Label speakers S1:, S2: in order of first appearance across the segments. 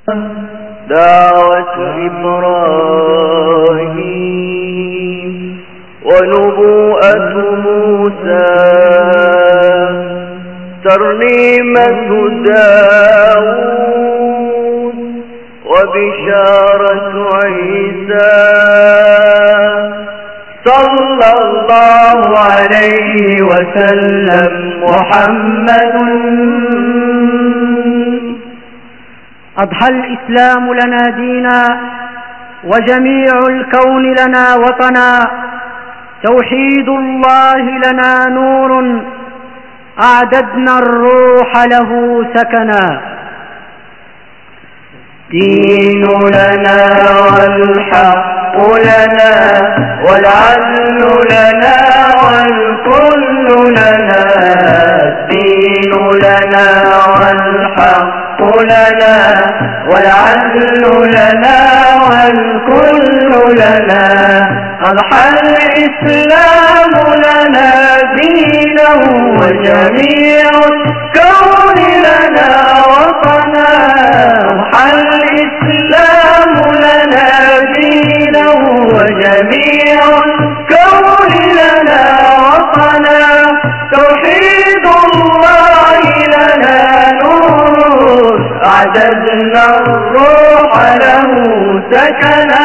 S1: دعوة إبراهيم ونبوءة موسى ترنيمة داود وبشارة عيسى صلى الله عليه وسلم محمد
S2: أضحى الإسلام لنا دينا وجميع الكون لنا وطنا توحيد الله لنا نور أعددنا الروح له سكنا
S1: دين لنا والحق لنا والعدل لنا والكل لنا الدين لنا والحق لنا والعدل لنا والكل لنا أضحى الإسلام لنا دينا وجميع الكون لنا وطنا أضحى الإسلام لنا دينا وجميع الكون لنا وطنا توحيد الله لنا نور أعددنا الروح له سكنا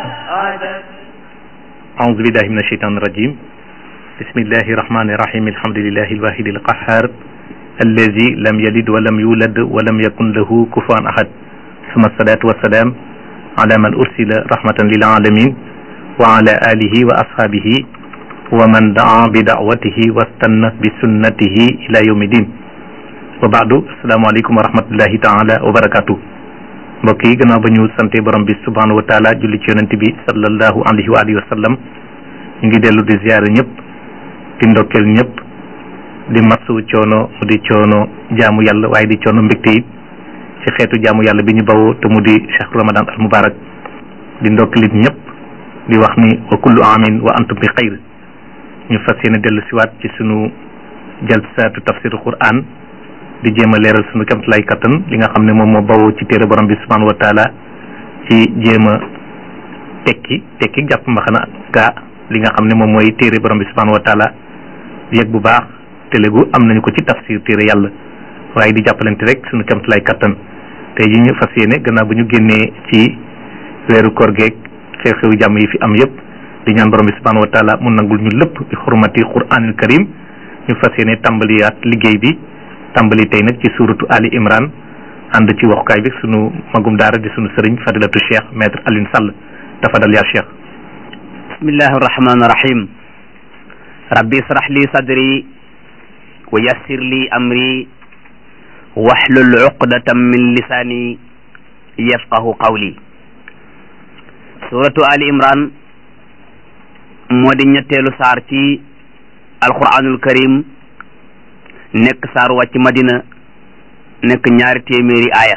S3: أعوذ بالله من الشيطان الرجيم بسم الله الرحمن الرحيم الحمد لله الواحد القهار الذي لم يلد ولم يولد ولم يكن له كفوا أحد ثم الصلاة والسلام على من أرسل رحمة للعالمين وعلى آله وأصحابه ومن دعا بدعوته واستنى بسنته إلى يوم الدين وبعد السلام عليكم ورحمة الله تعالى وبركاته mbokk yi gannaaw ba ñu sante borom bi subhanahu wa taala julli ci yonent bi sallallahu alayhi wa alihi wa sallam ñu ngi dellu di ziyaare ñëpp di ndokkeel ñëpp di masu coono mu di coono jaamu yàlla waaye di coono mbégte it ci xeetu jaamu yàlla bi ñu bawoo te mu di chahru ramadan al mubarak di ndokkeelit ñëpp di wax ni wa kullu amin wa antum bi xayr ñu fas yéene dellu siwaat ci sunu jalsaatu tafsiru quran di jéem a leeral sunu kamtalaay kattan li nga xam ne moom moo bawoo ci téere borom bi subhanahu wa taala ci jéem a tekki tekki jàpp mbaxana gaa li nga xam ne moom mooy téere borom bi subhanahu wa taala yëg bu baax télégu am nañu ko ci tafsir téere yàlla waaye di jàppalante rek sunu kamtalaay kattan tey ji ñu fas yéene gannaaw bu ñu génnee ci weeru koor geeg xew-xewu jàmm yi fi am yëpp di ñaan borom bi subhanahu wa taala mu nangul ñu lépp bi xurmati quranil karim ñu fas yéene tàmbaliyaat liggéey bi tàmbali tey nag ci suuratu Ali Imran ànd ci waxukaay bi sunu magum daara di sunu sëriñ fadilatu cheikh maître Alioune Sall tafadal yaa cheikh
S4: bismillahi arrahmani irrahim rabbi israh li sadri wa yassir li amri wahlul uqdatan min lisani yafqahu qawli suratu Ali Imran moo di ñetteelu saar ci alquranul karim nekk saaru wàcc madina nekk ñaari téeméeri aaya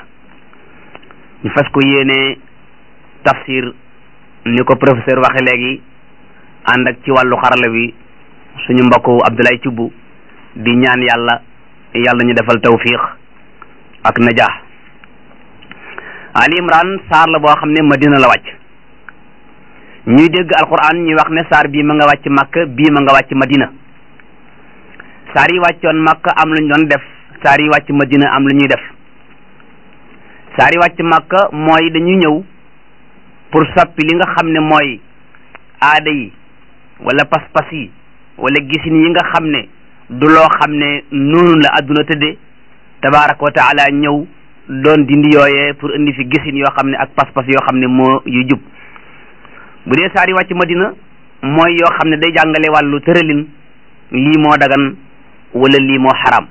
S4: ñu fas ko yéene tafsir ni ko professeur waxe léegi ànd ak ci wàllu xarala bi suñu mbokku Abdoulaye Thioub di ñaan yàlla yàlla ñu defal tawfiq ak najaax Ali Imran saar la boo xam ne madina la wàcc ñuy dégg alquran ñuy wax ne saar bii ma nga wàcc Makka bii ma nga wàcc madina saar yi wàccoon Makka am lu ñu doon def saar yi wàcc Madina am lu ñuy def saar yi wàcc Makka mooy dañuy ñëw pour soppi li nga xam ne mooy aada yi wala pas-pas yi wala gisin yi nga xam ne du loo xam ne noonu la adduna tëdde tabaaraka wa taala ñëw doon dindi yooyee pour indi fi gisin yoo xam ne ak pas-pas yoo xam ne moo yu jub bu dee saar yi wàcc Madina mooy yoo xam ne day jàngale wàllu tëralin lii moo dagan wala lii moo xaram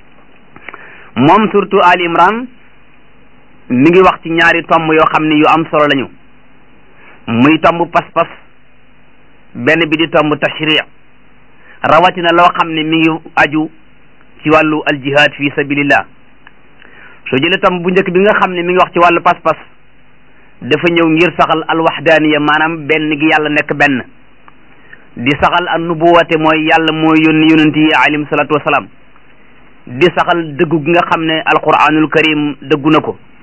S4: moom surtout Ali Imran mi ngi wax ci ñaari tomb yoo xam ne yu am solo lañu muy tomb pas-pas benn bi di tomb tashri rawatina loo xam ne mi ngi aju ci wàllu aljihad fi sabilillah soo jëlee tomb bu njëkk bi nga xam ne mi ngi wax ci wàllu pas-pas dafa ñëw ngir saxal alwaxdaaniya maanaam benn gi yàlla nekk benn di saxal an nubuwate mooy yàlla mooy yónni yonent yi alayhim salaatu wasalaam di saxal dëggu gi nga xam ne alquranul karim dëggu na ko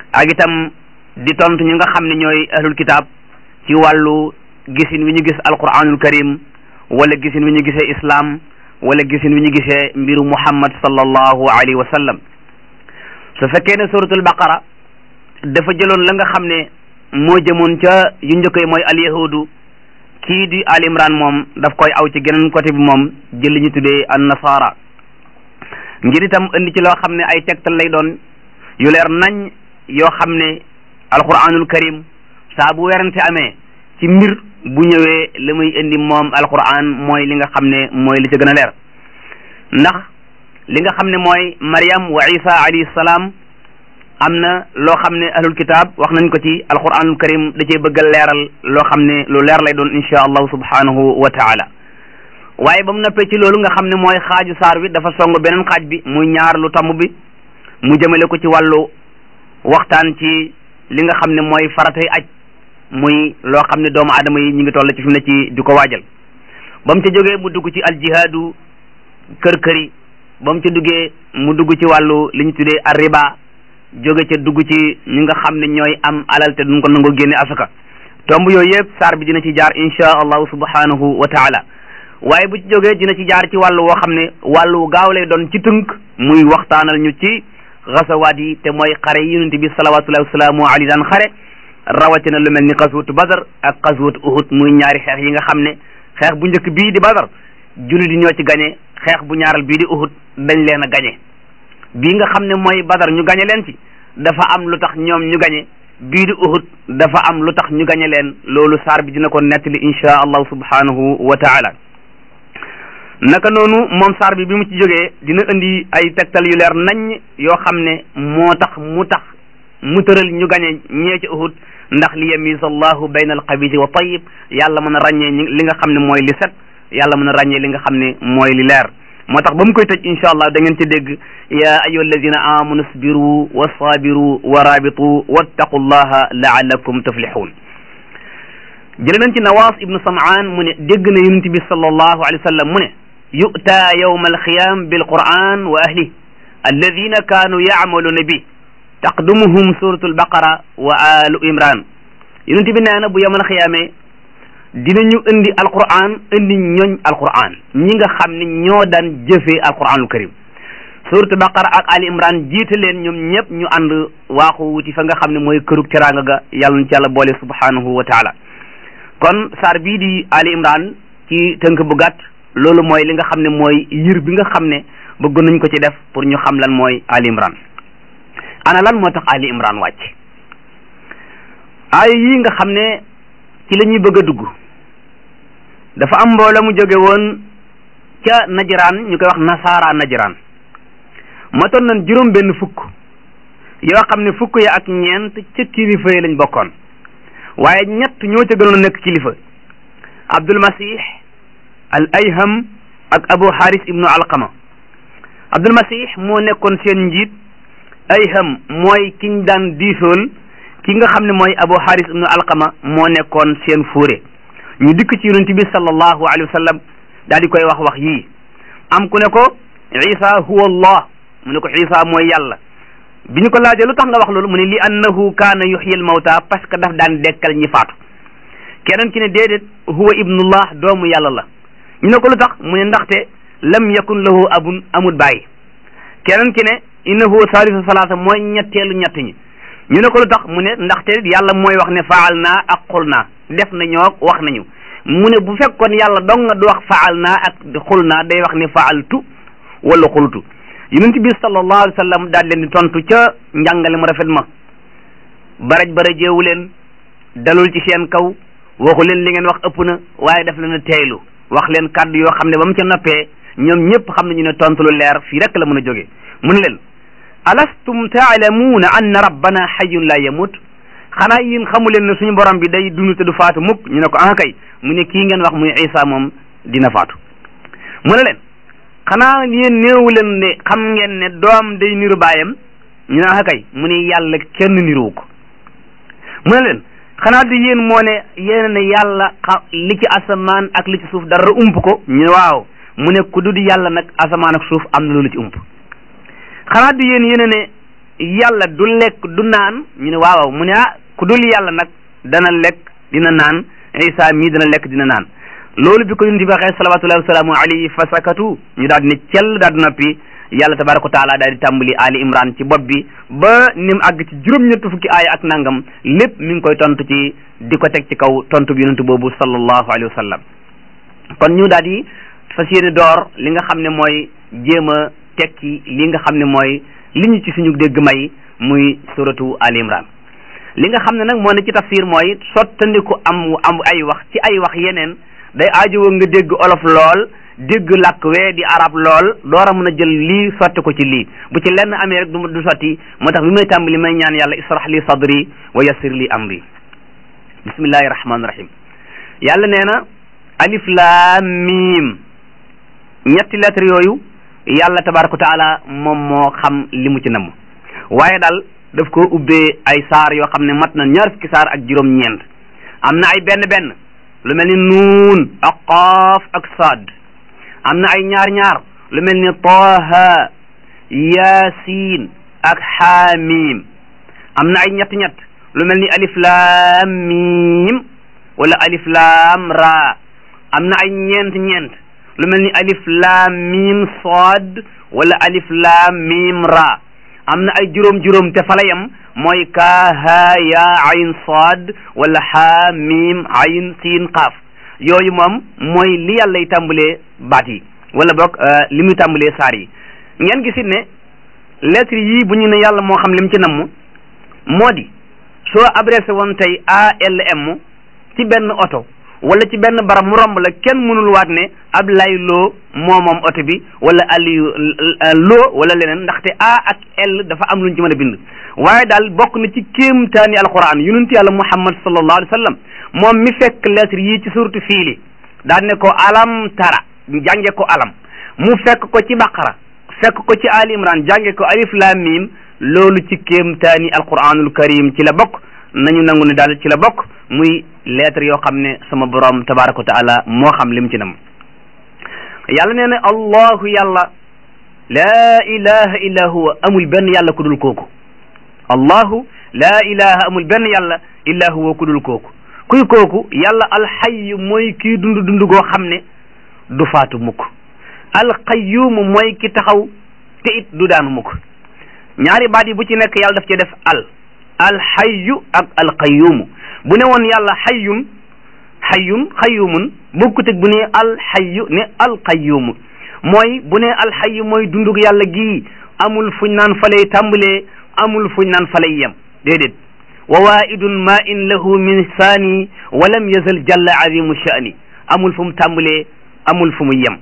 S4: ak itam di tontu ñu nga xam ne ñooy ahlul kitaab ci wàllu gisin wi ñu gis alquranul karim wala gisin wi ñu gisee islam wala gisin wi ñu gisee mbiru muhammad sallallahu alayhi wa sallam su fekkee ne suratul baqara dafa jëloon la nga xam ne moo jëmoon ca yu njëkk yi mooy alyahudu kii di al imran moom daf koy aw ci geneen côté bi moom jël li ñu tuddee an nasara ngir itam indi ci loo xam ne ay tegtal lay doon yu leer nañ yoo xam ne alquranul karim saa bu werante amee ci mbir bu ñëwee li muy indi moom alquran mooy li nga xam ne mooy li ci gën a leer ndax li nga xam ne mooy Maryam wa Isa alayhi salaam am na loo xam ne ahlul kitaab wax nañ ko ci alquranul karim da cee bëgg a leeral loo xam ne lu leer lay doon insha allahu subhanahu wa taala waaye ba mu noppee ci loolu nga xam ne mooy xaaju saar wi dafa song beneen xaaj bi muy ñaar lu tomb bi mu jëmale ko ci wàllu waxtaan ci li nga xam ne mooy faratay aj muy loo xam ne doomu aadama yi ñu ngi toll ci fi mu ne ci di ko waajal ba mu ca jógee mu dugg ci aljihaadu kër këri ba mu ca duggee mu dugg ci wàllu li ñu tuddee arriba jóge ca dugg ci ñi nga xam ne ñooy am alal te duñ ko nangoo génne asaka tomb yooyu yëpp saar bi dina ci jaar insha allahu subhanahu wa taala waaye bu ci jógee dina ci jaar ci wàllu woo xam ne wàllu gaaw lay doon ci tënk muy waxtaanal ñu ci xasawaat yi te mooy xare yi yonente bi salawatullahi wasalaamu alayhi daan xare rawatina lu mel ni xaswatu badar ak xaswatu uhud muy ñaari xeex yi nga xam ne xeex bu njëkk bii di badar jullit yi ñoo ci gañe xeex bu ñaaral bii di uhud dañ leen a gañe bii nga xam ne mooy badar ñu gañe leen ci dafa am lu tax ñoom ñu gañe bii di uhud dafa am lu tax ñu gañe leen loolu saar bi dina ko nettali insha allahu subhanahu wa taala naka noonu moom saar bi bi mu ci jógee dina indi ay tegtal yu leer nañ yoo xam ne moo tax mu tax mu tëral ñu gañe ñee ci uhud ndax li yamiza allahu bayna alxabisi wa tayib yàlla mën a ràññee li nga xam ne mooy li set yàlla mën a ràññee li nga xam ne mooy li leer moo tax ba mu koy tëj insha allah da ngeen ci dégg ya ayyuha alladina amanu sbiru wa sabiru wa rabitu wattaqu llaha laallakum tuflihun jële nañ ci nawaas ibnu samaan mu ne dégg na yonent bi sallallahu alayhi wa sallam mu ne yu'ta yawma alqiyam bilquran wa ahli alladina kaanu yacmaluna bi taqdumuhum suratu albaqara wa alu imran yonent bi nee na bu yawmal xiyaamee dinañu indi alquran indi ñooñ alquran ñi nga xam ne ñoo daan jëfee alquranul karim suratu baqara ak ali imran jiite leen ñoom ñëpp ñu ànd waaxu wuti fa nga xam ne mooy kërug teraanga ga yàlla na ci yàlla boole subhanahu wa taala kon saar bii di ali imran ci tënk bu gàtt loolu mooy li nga xam ne mooy yir bi nga xam ne bëgg nañ ko ci def pour ñu xam lan mooy ali imran ana lan moo tax ali imran wàcc ay yi nga xam ne ci la ñuy bëgg a dugg dafa am mbooloo mu jóge woon ca najiraan ñu koy wax nasaara najiraan matoon nañ juróom benn fukk yoo xam ne fukk ya ak ñeent ca kilifa yi lañ bokkoon waaye ñett ñoo ca gënoon a nekk kilifa abdul masih al ayham ak abu haris ibnu alqama abdul masih moo nekkoon seen njiit ayham mooy kiñ daan diisool ki nga xam ne mooy abu haris ibnu alqama moo nekkoon seen fuure ñu dikk ci yonent bi sallallahu alayhi wa sallam daal di koy wax wax yii am ku ne ko isa huwa allah mu ne ko isa mooy yàlla bi ñu ko laajee lu tax nga wax loolu mu ne li annahu kaana yuxyi al mawta parce que daf daan dekkal ñi faatu keneen ki ne déedéet huwa ibnullah doomu yàlla la ñu ne ko lu tax mu ne ndaxte lam yakun lahu abun amul bàyyi keneen ki ne innahu salisu salaasa mooy ñetteelu ñett ñi ñu ne ko lu tax mu ne ndaxte yàlla mooy wax ne faal naa ak xul naa def na ñoo wax nañu mu ne bu fekkoon yàlla dong nga du wax faal naa ak xul naa day wax ne faaltu wala xultu yonent bi sallallahu alayhi wa sallam daal leen di tontu ca njàngale mu rafet ma baraj barajeewu leen dalul ci seen kaw waxu leen li ngeen wax ëpp na waaye daf leen a teeylu wax leen kàddu yoo xam ne ba mu ca noppee ñoom ñëpp xam nañu ne tontu lu leer fii rek la mën a jógee mu ne leen alastum taalamuuna anna rabbana xayun la yamut xanaa yéen xamu leen ne suñu borom bi day dund te du faatu mukk ñu ne ko ah kay mu ne kii ngeen wax muy Isa moom dina faatu mu ne leen xanaa yéen néewu leen ne xam ngeen ne doom day niru baayam ñu ne ah kay mu ne yàlla kenn niruwu ko mu ne leen xanaa di yéen moo ne yéen ne yàlla xa li ci asamaan ak li ci suuf dara ump ko ñu ne waaw mu ne ku dul yàlla nag asamaan ak suuf am na loolu ci ump xanaa di yéen yéen ne yàlla du lekk du naan ñu ne waaw mu ne ah ku dul yàlla nag dana lekk dina naan isa mii dana lekk dina naan loolu bi ko yonent bi waxee salawatullahi wasalaamu alayhi fa sakatu ñu daal di ne cell daal di noppi yàlla tabaraka wa taala daal di tàmbali ali imran ci bopp bi ba ni mu àgg ci juróom-ñett fukki aaya ak nangam lépp mi ngi koy tontu ci di ko teg ci kaw tontu bi yonent boobu sallallahu alayhi wa sallam kon ñu daal di fas yéene door li nga xam ne mooy jéem a tekki li nga xam ne mooy li ñu ci suñu dégg may muy suratu ali imran li nga xam ne nag moo ne ci tafsir mooy sottandiku am am ay wax ci ay wax yeneen day aajowoo nga dégg olof lool dégg làkk wee di arab lool door a mën a jël lii sotti ko ci lii bu ci lenn amee rek du du sotti moo tax bi may tàmbali may ñaan yàlla israh li sadri wa yassir li amri bismillahi rahmaani rahim yàlla nee na alif laam miim ñetti lettre yooyu yàlla tabaraka wa taala moom moo xam li mu ci namm waaye daal daf ko ubbee ay saar yoo xam ne mat na ñaar fukki saar ak juróom-ñeent am na ay benn benn lu mel ni nuun ak qaaf ak saad am na ay ñaar ñaar lu mel ni taaha yaasiin ak xaamim am na ay ñett ñett lu mel ni alif laam miim wala alif laam raa am na ay ñeent ñeent lu mel ni alif laam miim saad wala alif laam miim raa am na ay juróom juróom te fa la yem mooy kaa haa yaa ayn saad wala haa miim ayn siin qaaf yooyu moom mooy li yàlla y tàmbalee baat yi wala boog li muy tàmbalee saar yi ngeen gisit ne lettre yii bu ñu ne yàlla moo xam lim ci namm moo di soo adressé woon tey ALM ci benn oto wala ci benn barab mu romb la kenn mënul waat ne Ablaye Lo moo moom oto bi wala Aliou Lo wala leneen ndaxte A ak L dafa am luñ ci mën a bind waaye daal bokk na ci kéemtaani alquran yonent yàlla Muhammad sallallahu alayhi wa sallam moom mi fekk lettre yii ci suratu fiili daan ne ko alam tara jànge ko alam mu fekk ko ci baqara fekk ko ci ali imran jànge ko alif lam mim loolu ci kéemtaani alquranul karim ci la bokk nañu nangu ne daal ci la bokk muy lettre yoo xam ne sama borom tabaraka wa taala moo xam lim ci nam yàlla nee na allahu yàlla laa ilaha illa huwa amul benn yàlla ku dul kooku allahu laa ilaha amul benn yàlla illa huwa ku dul kooku kuy kooku yàlla alxayyu mooy kii dund dund goo xam ne du faatu mukk alqayyumu mooy ki taxaw te it du daanu mukk ñaari baat yi bu ci nekk yàlla daf ci def al alxayyu ak alqayyumu bu ne woon yàlla xayyun xayyun xayyumun bokkut ak bu ne alxayyu ne alqayyumu mooy bu ne alxayyu mooy dundug yàlla gii amul fuñ naan falay tàmbalee amul fuñ naan falay yem déedéet wa waidun ma in lahu min saani wa lam yazal jalla azimu sha'ni amul fu mu tàmbalee amul fu mu yem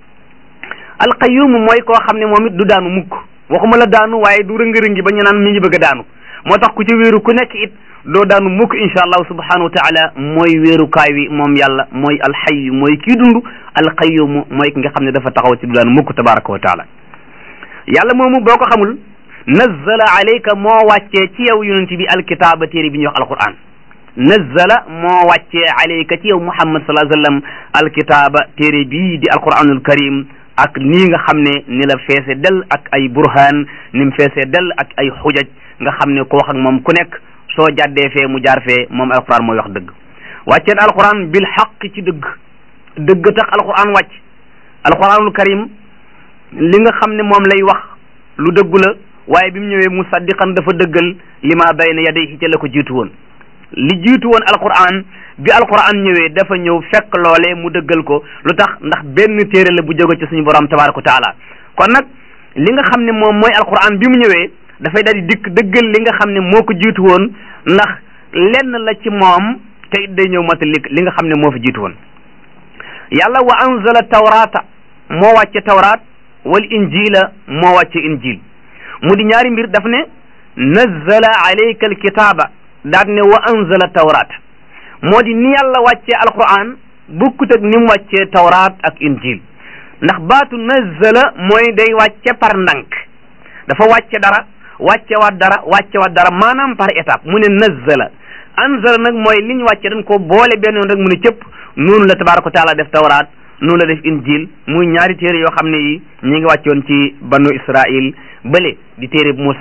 S4: alqayyum mooy koo xam ne moom it du daanu mukk waxuma la daanu waaye du rëngi-rëngi ba ñu naan mi ngi bëgg a daanu moo tax ku ci wéeru ku nekk it doo daanu mukk insha allahu subhanahu wa taala mooy wéerukaay wi moom yàlla mooy alxayyu mooy kii dund alqayyum mooy ki nga xam ne dafa taxaw ci du daanu mukk tabaraka wa taala yàlla moomu boo ko xamul nazzala alayka moo wàccee ci yow yonent bi alkitaaba téere bi ñuy wax alquran nazzala moo wàccee alayka ci yow muhammad sallallahu alayhi wa sallam alkitaaba téere bii di alquranul karim ak nii nga xam ne ni la feese del ak ay burhaan ni mu feese del ak ay xujaj nga xam ne ko wax ak moom ku nekk soo jàddee fee mu jaar fee moom alquran mooy wax dëgg wàcceen alquran bil xaq ci dëgg dëgg tax alquran wàcc alquranul karim li nga xam ne moom lay wax lu dëggu la waaye bi mu ñëwee musaddiqan dafa dëggal li ma bayna yadayhi ca la ko jiitu woon li jiitu woon alquran bi alquran ñëwee dafa ñëw fekk loolee mu dëggal ko lu tax ndax benn téere la bu jóge ci suñu borom tabaraka wa taala kon nag li nga xam ne moom mooy alquran bi mu ñëwee dafay daal di dikk dëggal li nga xam ne moo ko jiitu woon ndax lenn la ci moom te it day ñëw matal li li nga xam ne moo fi jiitu woon yàlla wa anzala tawrata moo wàcce tawraat wal injila moo wàcce injil mu di ñaari mbir daf ne nazzala alayka alkitaaba daat ne wa anzala tawraat moo di ni yàlla wàccee alquran bukkut ak ni mu wàccee tawraat ak injil ndax baatu nazzala mooy day wàcce par ndànk dafa wàcce dara wàcce waat dara wàcce waat dara maanaam par étape mu ne nazzala anzala nag mooy li ñu wàcce dañ ko boole benn yoon rek mu ne cëpp noonu la tabaraka wa taala def tawraat noonu la def injil muy ñaari téere yoo xam ne yi ñi ngi wàccoon ci banu israil bële di téere Moussa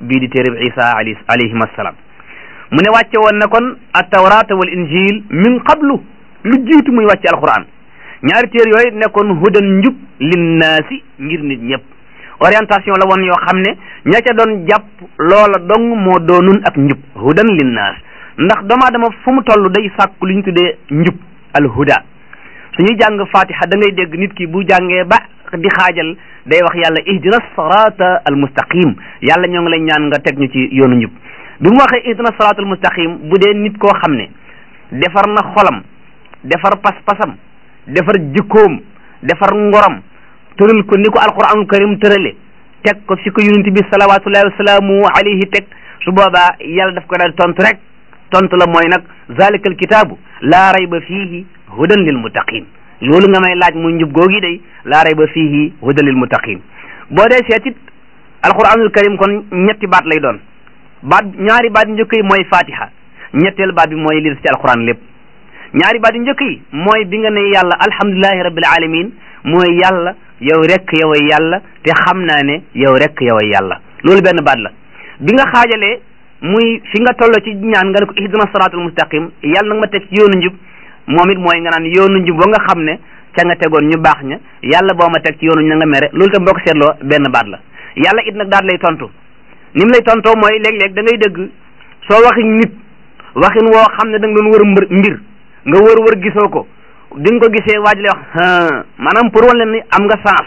S4: bii di téereb isa ali alayhim assalaam mu ne wàcce woon na kon attawrata wal injil min qablu lu jiitu muy wàcce alquran ñaari téer yooyu nekkoon hudan njub linnaasi ngir nit ñëpp orientation la woon yoo xam ne ña ca doon jàpp loola dong moo doonun ak njub hudan linnaas ndax doomu aadama fu mu toll day sàkku lu ñu tuddee njub al huda suñuy jàng fatiha da ngay dégg nit ki bu jàngee ba di xaajal day wax yàlla ihdina sirata al mustaqim yàlla ñoo ngi lay ñaan nga teg ñu ci yoonu njub bi mu waxee ihdina sirata al mustaqim bu dee nit koo xam ne defar na xolam defar pas-pasam defar jikkoom defar ngoram tëral ko ni ko alquranul karim tërale teg ko fi ko yonent bi salawatullahi wasalaamu alayhi teg su boobaa yàlla daf ko daal tontu rek tontu la mooy nag zalika al kitaabu laa rayba fiihi hudan lil muttaqin loolu nga may laaj muy njub googi day laa rayba fiihi hudan lil muttaqin boo dee seetit alquranul karim kon ñetti baat lay doon baat ñaari baat njëkk yi mooy fatiha ñetteel baat bi mooy li des ci alquran lépp ñaari baat yu njëkk yi mooy bi nga ne yàlla alhamdulillahi rabbil alamin mooy yàlla yow rek yow ay yàlla te xam naa ne yow rek yow ay yàlla loolu benn baat la bi nga xaajalee muy fi nga toll ci ñaan nga ne ko ihdina siratul mustaqim yàlla nag ma teg ci yoonu njub moom it mooy nga naan yoonu njub ba nga xam ne ca nga tegoon ñu baax ña yàlla boo ma teg ci yoonu na nga mere loolu tam boo ko seetloo benn baat la yàlla it nag daal lay tontu ni mu lay tontoo mooy léeg-léeg da ngay dégg soo waxi nit waxin woo xam ne da nga doon wër mbir mbir nga wër wër gisoo ko di nga ko gisee waaj lay wax maanaam pour wan leen ni am nga sens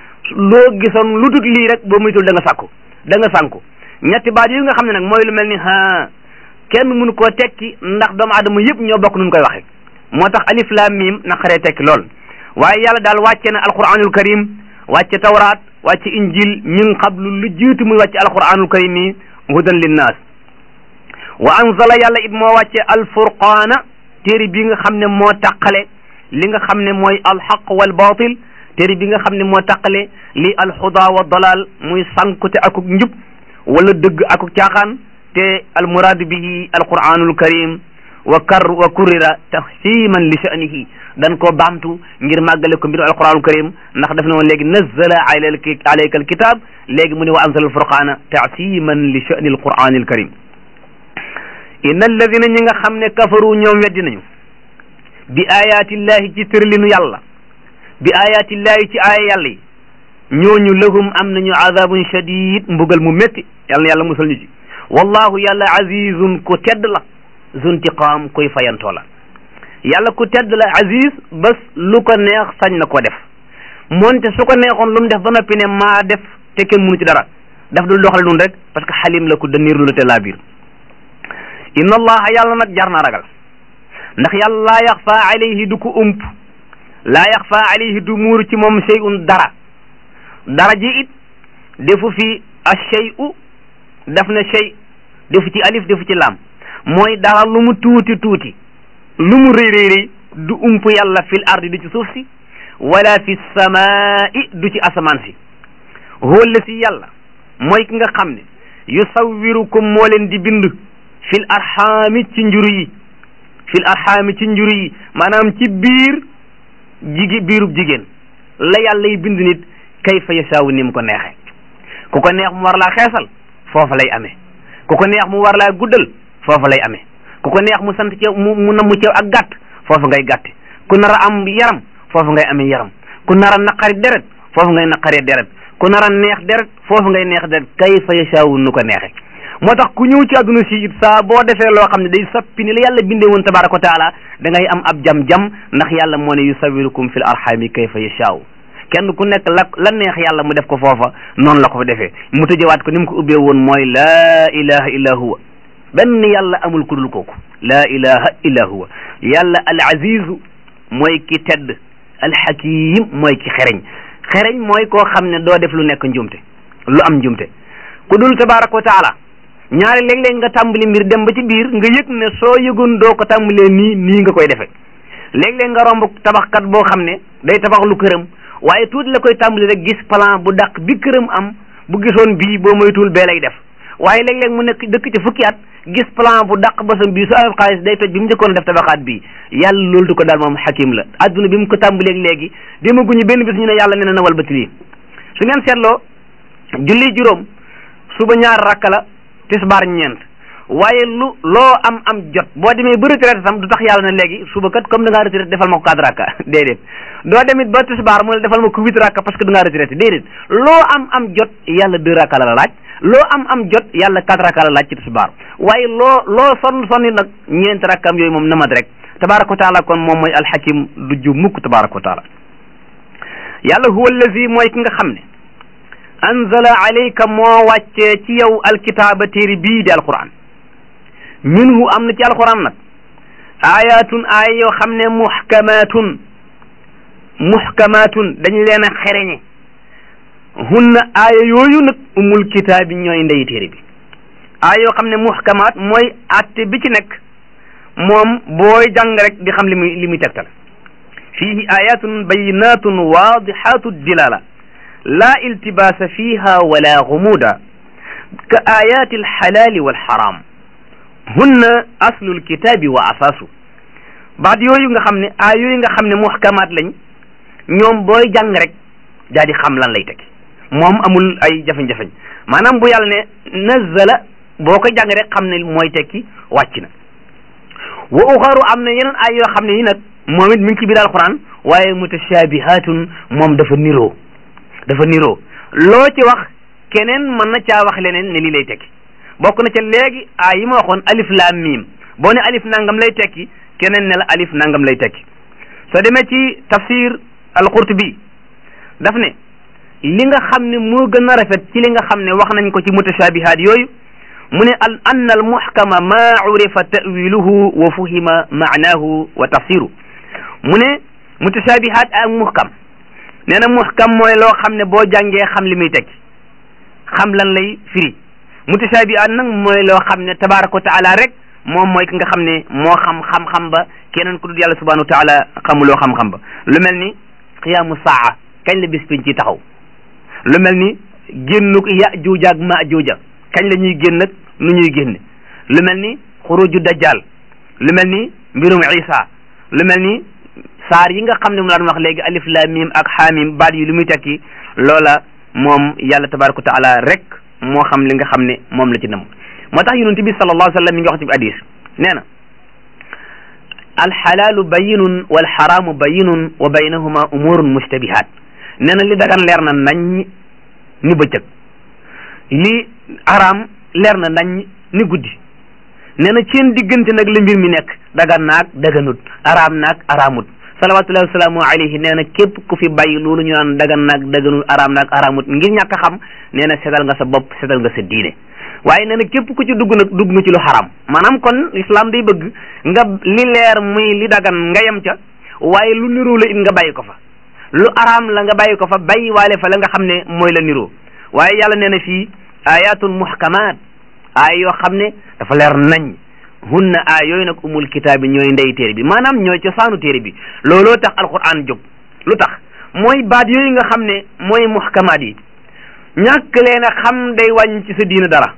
S4: loo gisoon lu dul lii rek boo muytul da nga sàkku da nga sànku ñetti baat yi nga xam ne nag mooy lu mel ni kenn mënu koo tekki ndax doomu aadama yëpp ñoo bokk nuñ koy waxe moo tax alif lam mim naqaree tekki lool waaye yàlla daal wàcce na alquranul karim wàcce tawraat wàcce injil min qablu lu jiitu muy wàcce alquranul karim yi hudan linnaas wa anzala yàlla it moo wàcce alfurqaana téere bi nga xam ne moo taqale li nga xam ne mooy alxaq wal batil téere bi nga xam ne moo taqale li alxuda wa dalal muy sankute akuk njub wala dëgg akuk caaxaan te almuraadu bihi alquranul karim wa kar wa kurira taxsiman li sha'nihi dan koo baamtu ngir màggale ko mbiru alquranul karim ndax daf ne woon léegi nazzala alayka alkitab léegi mu ne wa anzala alfurqana taasiman li sha'ni alquranil karim inna alladina ñi nga xam ne kafaru ñoom weddi nañu bi ayatillahi ci tërlinu yàlla bi ayatillahi ci aaya yàlla yi ñooñu lahum am nañu azabun shadid mbugal mu métti yàlla na yàlla musal ñu ci wallahu yàlla azizun ku tedd la zuntiqaam koy fayantoo la yàlla ku tedd la aziz bés lu ko neex sañ na ko def moonte su ko neexoon lu mu def ba noppi ne maa def te kenn mënu ci dara daf dul doxale nun rek parce que xalim la ku daniir lu la te laa biir inna allaha yàlla nag jar na ragal ndax yàlla laa yaxfa alayhi du ko ump laa yaxfa alayhi du muuru ci moom shay'un dara dara ji it defu fi ash-shay'u def na shay defu ci alif defu ci lam mooy dara lu mu tuuti tuuti lu mu rëy rëy rëy du ump yàlla fil ardi du ci suuf si wala fi samaa'i du ci asamaan si huwa la si yàlla mooy ki nga xam ne yusawwirukum moo leen di bind fil arxaami ci njuru yi fil arxaami ci njuru yi maanaam ci biir jigi biirub jigéen la yàlla yi bind nit kayfa yasaawu ni mu ko neexee ku ko neex mu war laa xeesal foofa lay amee ku ko neex mu war laa guddal foofa lay amee ku ko neex mu sant ci mu mu namm ci ak gàtt foofa ngay gàtte ku nar a am yaram foofa ngay amee yaram ku nar a naqari deret foofa ngay naqaree deret ku nar a neex deret foofa ngay neex deret kayfa yasaawu nu ko neexee moo tax ku ñëw ci àdduna si it saa boo defee loo xam ne day sappi ni la yàlla bindee woon tabaraka wa taala da ngay am ab jam-jam ndax yàlla moo ne yusawirukum fil arhami kayfa yashaaw kenn ku nekk la la neex yàlla mu def ko foofa noonu la ko fa defee mu tëjewaat ko ni mu ko ubbee woon mooy laa ilaha illa huwa benn yàlla amul ku dul kooku laa ilaha illa huwa yàlla al azizu mooy ki tedd al hakim mooy ki xereñ xereñ mooy koo xam ne doo def lu nekk njumte lu am njumte ku dul tabaraka wa taala ñaari léeg-léeg nga tàmbali mbir dem ba ci biir nga yëg ne soo yëgoon doo ko tàmbalee nii nii nga koy defee léeg-léeg nga romb tabaxkat boo xam ne day tabax lu këram waaye tuuti la koy tàmbali rek gis plan bu dàq bi këram am bu gisoon bii boo moytuwul bee lay def waaye léeg-léeg mu nekk dëkk ci fukki at gis plan bu dàq basam bii su amee xaalis day toj bi mu njëkkoon def tabaxaat bii yàlla loolu du ko daal moom xakim la adduna bi mu ko tàmbaleeg léegi demaguñu benn bis ñu ne yàlla nee na nawal ba lii su ngeen seetloo julli juróom suba ñaar rakka la tisbaar ñeent waaye lu loo am am jot boo demee ba retraite tam du tax yàlla na léegi suba kat comme da ngaa retraite defal ma ko quatre rakka déedéet doo demit ba tisbaar mu ne defal ma ko huit rakka parce que da ngaa retraite déedéet loo am am jot yàlla deux rakka la la laaj loo am am jot yàlla quatre rakka la laaj ci tisbaar waaye loo loo sonn sonni nag ñeent rakkam yooyu moom namat rek tabaraka wa taala kon moom mooy alxakim du ju mukk tabaraka wa taala yàlla huwa allazi mooy ki nga xam ne anzala alayka moo wàccee ci yow alkitaaba téere bii di alquran minhu am na ci alquran nag ayatun aaya yoo xam ne muhkamatun muhkamatun dañu leen a xereñe hunna aaya yooyu nag umul kitaabi ñooy ndey téere bi aaya yoo xam ne muhkamaat mooy atte bi ci nekk moom booy jàng rek di xam li muy li muy tegtal fihi ayatun bayinatun wadihatu dilala la iltibasa fiha wala gumuda ka ayati alxalali walxaram hunna aslu alkitabi wa asaasu baat yooyu nga xam ne aay yooyu nga xam ne muhkamaat lañ ñoom booy jàng rek daa di xam lan lay tekki moom amul ay jafeñ-jafeñ maanaam bu yàlla ne nazala boo koy jàng rek xam ne mooy tekki wàcc na wa uxaru am na yeneen ay yoo xam ne yi nag moom it mi ngi ci biir alquran waaye mutashabihatun moom dafa niroo dafa niroo loo ci wax keneen mën na caa wax leneen ne lii lay tekki bokk na ca léegi a yi ma waxoon alif laam miim boo ne alif nangam lay tekki keneen ne la alif nangam lay tekki soo demee ci tafsir al-Qurtubi daf ne li nga xam ne moo gën a rafet ci li nga xam ne wax nañ ko ci mutashabihat yooyu mu ne al anna al muhkama ma urifa tawiluhu wa fuhima maanahu wa tafsiru mu ne mutashabihat ak muhkam nee na muhkam mooy loo xam ne boo jàngee xam li muy tekki xam lan lay firi mutashabihat nag mooy loo xam ne tabaraka wa taala rek moom mooy ki nga xam ne moo xam xam-xam ba keneen ku dul yàlla subhanahu wa taala xamuloo xam-xam ba lu mel ni qiyaamu saa kañ la bis piñ ci taxaw lu mel ni génnuk ya juuja ak ma juuja kañ la ñuy génn ak nu ñuy génne lu mel ni xuruju dajjal lu mel ni mbirum isa lu mel ni saar yi nga xam ne mu la doon wax léegi alif lam mim ak xaamim baat yi lu muy tekki loola moom yàlla tabaraka wa taala rek moo xam li nga xam ne moom la ci nam moo tax yonent bi sallallahu alayhi wa sallam mi ngi wax ci hadis nee na alxalaalu bayinun walxaraamu bayinun wa baynahuma umurun mushtabihat nee na li dagan leer na nañ ni bëccëg li araam leer na nañ ni guddi nee na seen diggante nag la mbir mi nekk dagan naag daganut araam naag araamut salawatullahi wasalaamu alayhi nee na képp ku fi bàyyi loolu ñu naan dagan naag daganut araam naag araamut ngir ñàkk a xam nee na setal nga sa bopp setal nga sa diine waaye nee na képp ku ci dugg nag dugg nga ci lu xaram maanaam kon islam day bëgg nga li leer muy li dagan nga yem ca waaye lu niroo la it nga bàyyi ko fa lu araam la nga bàyyi ko fa bàyyi waale fa la nga xam ne mooy la niroo waaye yàlla nee na fii ayatun muhkamat aay yoo xam ne dafa leer nañ hunna aay yooyu nag umul kitaab bi ñooy ndey téere bi maanaam ñooy cosaanu téere bi looloo tax alquran jóg lu tax mooy baat yooyu nga xam ne mooy muhkamaat yi ñàkk leen a xam day wàññi ci sa diine dara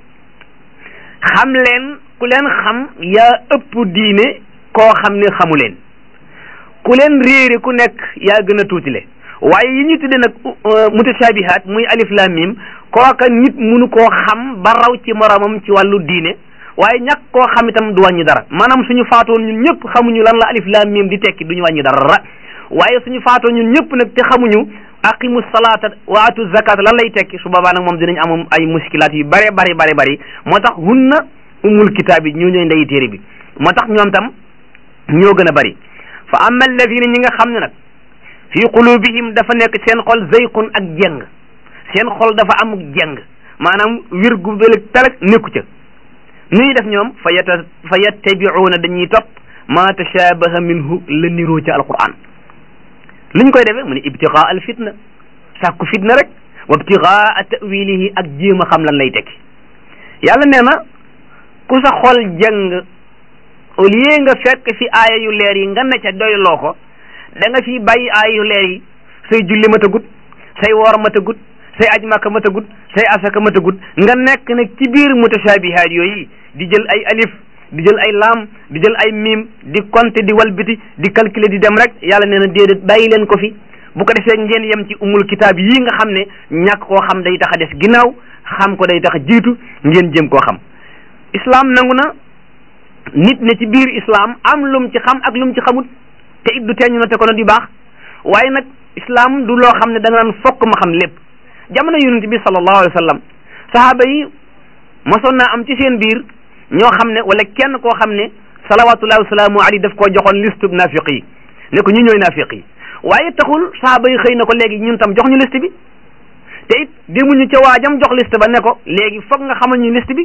S4: xam leen ku leen xam yaa ëpp diine koo xam ne xamu leen ku leen réere ku nekk yaa gën a tuutile waaye yi ñu tudde nag mutashabihat muy alif lam mim kooka nit munu koo xam ba raw ci moromam ci wàllu diine waaye ñàkk koo xam itam du wàññi dara maanaam suñu faatoon ñun ñëpp xamuñu lan la alif lam mim di tekki duñu wàññi dara waaye suñu faatoon ñun ñëpp nag te xamuñu aqimu salata wa atu zakat lan lay tekki su boobaa nag moom dinañ am ay muskilaat yu bare bari bari bari moo tax hunna umul kitaab yi ñoo ñooy ndeyi téere bi moo tax ñoom tam ñoo gën a bari fa amma alladina ñi nga xam ne nag fi qulubihim dafa nekk seen xol zayqun ak jeng seen xol dafa am jeng maanaam wir gu beleg talag nekku ca nuy def ñoom fa yata fa yattabiuuna dañuy topp ma tashabaha minhu la niroo ca alquran luñ koy defee mu ne ibtigaa al fitna sàkku fitna rek wa ibtigaa tawilihi ak jéem a xam lan lay tekki yàlla nee na ku sa xol jeng au lieu nga fekk fi aaya yu leer yi nga ne ca doyloo ko da nga fi bàyyi aaya yu leer yi say julli matagut say woor matagut say aj màkka matagut say asaka matagut nga nekk nag ci biir mutashabihaat yooyu di jël ay alif di jël ay laam di jël ay miim di compter di walbiti di calculer di dem rek yàlla nee na déedéet bàyyi leen ko fi bu ko defee ngeen yem ci umul kitaab yii nga xam ne ñàkk koo xam day tax a des ginnaaw xam ko day tax jiitu ngeen jëm koo xam islam nangu na nit ne ci biir islam am lum ci xam ak lum ci xamut te it du teeñu na te ko na di baax waaye nag islam du loo xam ne da nga naan fokk ma xam lépp jamono yonent bi sallallahu alayhi wa sallam sahaaba yi mosoon naa am ci seen biir ñoo xam ne wala kenn koo xam ne salawatullahi wasalaamu alayhi daf koo joxoon liste bu naafiq yi ne ko ñu ñooy naafiq yi waaye taxul sahaaba yi xëy na ko léegi ñun tam jox ñu liste bi te it demuñu ca waajam jox liste ba ne ko léegi foog nga xamal ñu liste bi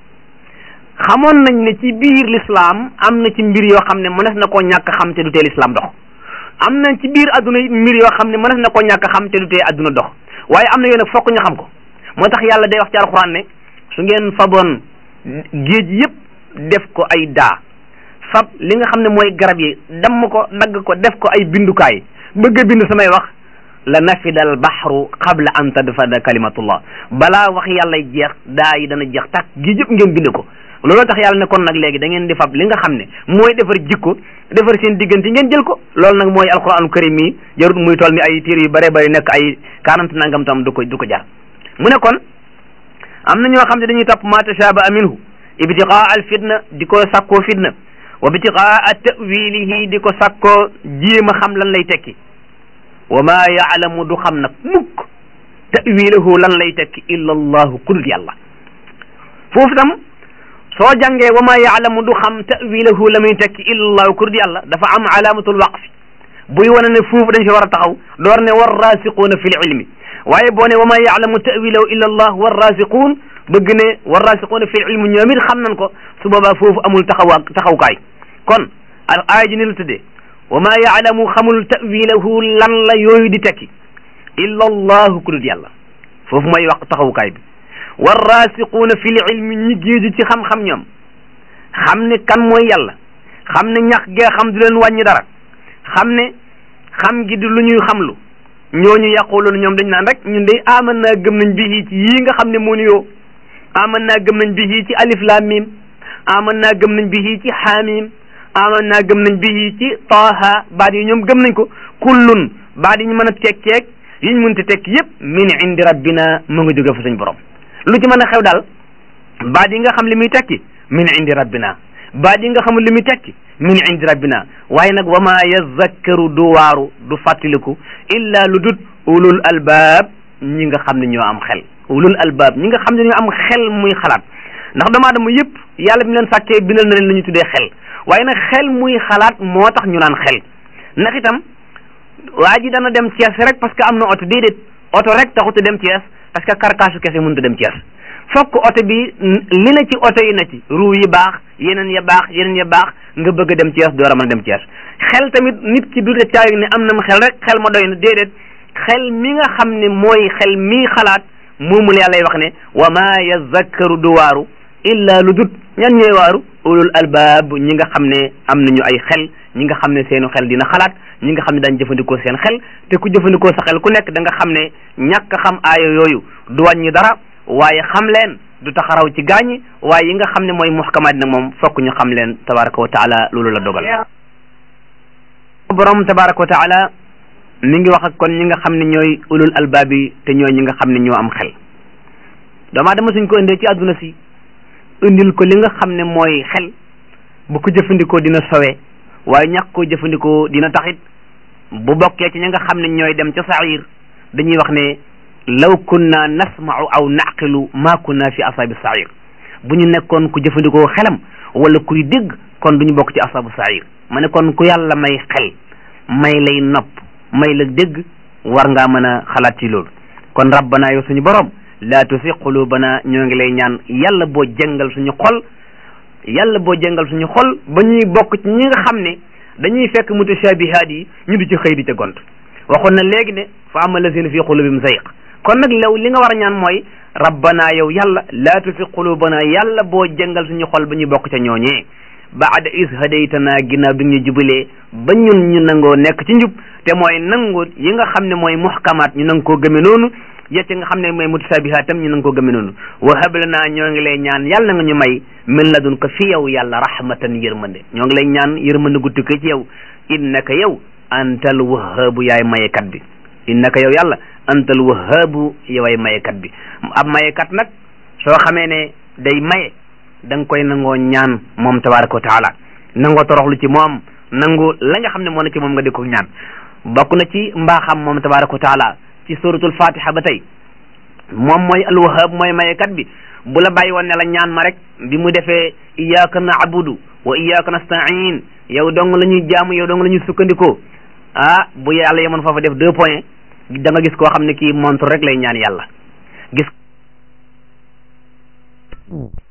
S4: xamoon nañ ne ci biir l'islam am na ci mbir yoo xam ne mënees na koo ñàkk xam te du tee l'islam dox am na ci biir adduna mbir yoo xam ne mënees na koo ñàkk xam te du tee adduna dox waaye am na yoo nag fokk ñu xam ko moo tax yàlla day wax ci alxuraan ne su ngeen faboon géej yépp def ko ay daa fab li nga xam ne mooy garab yi damm ko dagg ko def ko ay bindukaay bëgg a bind samay wax la nafida al baxru qabla an tadfada kalimatullah balaa wax yàlla jeex daa yi dana jeex tàkk géej yëpp ngeen bind ko looloo tax yàlla ne kon nag léegi da ngeen di fab li nga xam ne mooy defar jikko defar seen diggante ngeen jël ko loolu nag mooy alquranul karim yi jarut muy toll ni ay téere yu bare bari nekk ay quarante nangam tam du ko du ko jar mu ne kon am na ñoo xam ne dañuy topp ma tashabaha minhu ibtiqaa al fitna di ko sakkoo fitna wa ibtiqaa tawilihi di ko sakkoo jéem a xam lan lay tekki wa ma yaalamu du xam nag mukk tawilahu lan lay tekki illa allahu kudul yàlla foofu tam soo jàngee wa ma yaalamu du xam tawilahu la muy tekki illa allahu kudul yàlla dafa am alaamatul waqfi buy wane ne foofu dañ fi war a taxaw door ne war rasiquuna fi l ilmi waaye boo ne wa ma yaalamu tawilahu illa allah war rasiquun bëgg ne war rasiquuna fi l ilmi ñoom it xam nañ ko su boobaa foofu amul taxawa taxawkaay kon al aaya ji ni la tuddee wa ma yaalamu xamul tawilahu lan la yooyu di tekki illa allahu ku dul yàlla foofu mooy wax taxawukaay bi war rasiquuna fi l ilmi ñi géeju ci xam-xam ñoom xam ne kan mooy yàlla xam ne ñax gee xam du leen wàññi dara xam ne xam gi di lu ñuy xamlu ñooñu yaquluuna ñoom dañ naan rek ñun de aman naa gëm nañ bi ci yii nga xam ne moo ni yoo aman naa gëm nañ bi ci alif lam mim aman naa gëm nañ bi ci xaamim aman naa gëm nañ bi ci taaha baat yi ñoom gëm nañ ko kullun baat yi ñu mën a tekkeeg yi ñu mënta tekk yépp min indi rabbina mu nga jóge fa suñ borom lu ci mën a xew daal baat yi nga xam li muy tekki min indi rabbina baat yi nga xamul li muy tekki min indi rabbina waaye nag wa ma yazakkaru du waaru du fàttaliku illa lu dut ulul albaab ñi nga xam ne ñoo am xel ulul albaab ñi nga xam ne ñoo am xel muy xalaat ndax doomu aadama yëpp yàlla bi leen sàkkee bindal na leen la ñu tuddee xel waaye nag xel muy xalaat moo tax ñu naan xel ndax itam waa ji dana dem Thiès rek parce que am na oto déedéet oto rek taxut a dem Thiès parce que karkaasu kese mënut a dem Thiès fokk oto bi li na ci oto yi na ci ruu yi baax yeneen ya baax yeneen ya baax nga bëgg a dem Thiès door a mën a dem Thiès xel tamit nit ki du de caay ne am na xel rek xel ma doy na déedéet xel mi nga xam ne mooy xel mi xalaat moomul yàlla wax ne wa ma yazakkaru du waaru illa lu dut ñan ñooy waaru ulul albaab ñi nga xam ne am nañu ay xel ñi nga xam ne seenu xel dina xalaat ñi nga xam ne daañ jëfandikoo seen xel te ku jëfandikoo sa xel ku nekk da nga xam ne ñàkk xam aaya yooyu du wàññi dara waaye xam leen du taxaraw ci gaañi waaye yi nga xam ne mooy muhkamaat nag moom fokk ñu xam leen tabaraka wa taala loolu la dogal borom tabaraka wa taala mi ngi wax ak kon ñi nga xam ne ñooy ulul albaab yi te ñooy ñi nga xam ne ñoo am xel doomaa dama suñ ko indee ci àdduna si indil ko li nga xam ne mooy xel bu ko jëfandikoo dina sowe waaye ñàkk koo jëfandikoo dina taxit bu bokkee ci ñi nga xam ne ñooy dem ca sair dañuy wax ne law kunna nasma'u aw naqilu ma kunna fi asaabi sair bu ñu nekkoon ku jëfandikoo xelam wala kuy dégg kon duñu bokk ci asaabu sair ma ne kon ku yàlla may xel may lay nopp may la dégg war ngaa mën a xalaat ci loolu kon rabbana yow suñu borom laa tusi qulubana ñoo ngi lay ñaan yàlla boo jëngal suñu xol yàlla boo jëngal suñu xol ba ñuy bokk ci ñi nga xam ne dañuy fekk mutashabihaat yi ñu di ci xëy di ca gont waxoon na léegi ne fa ama lazina fi qulubihim zayq kon nag law li nga war a ñaan mooy rabbana yow yàlla laa tusi qulubana yàlla boo jëngal suñu xol ba ñuy bokk ca ñooñee baada is hadaytana ginnaaw bi ñu jubalee ba ñun ñu nangoo nekk ci njub te mooy nangu yi nga xam ne mooy muhkamaat ñu nang koo gëme noonu yecc nga xam ne mooy mutashabihaat tam ñu nang koo gëme noonu wa hablanaa ñoo ngi lay ñaan yàlla nga ñu may min ladun ko fi yow yàlla rahmatan yërmande ñoo ngi lay ñaan yërmande gu tukkee ci yow innaka yow antal wahaabu yaay mayekat bi innaka yow yàlla antal wahaabu yoway mayekat bi ab mayekat nag soo xamee ne day maye da nga koy nangoo ñaan moom tabaraka wa taala nangoo toroxlu ci moom nangu la nga xam ne moo na ci moom nga di ko ñaan bokk na ci mbaaxam moom tabaraka wa taala ci suratul fatiha ba tey moom mooy alwahab mooy mayekat bi bu la bàyyi woon ne la ñaan ma rek bi mu defee iyyaka na'budu wa iyyaka nasta'in yow dong la ñuy jaamu yow dong la ñuy sukkandikoo ah bu yàlla yemoon foofa def deux points da nga gis koo xam ne kii montre rek lay ñaan yàlla gis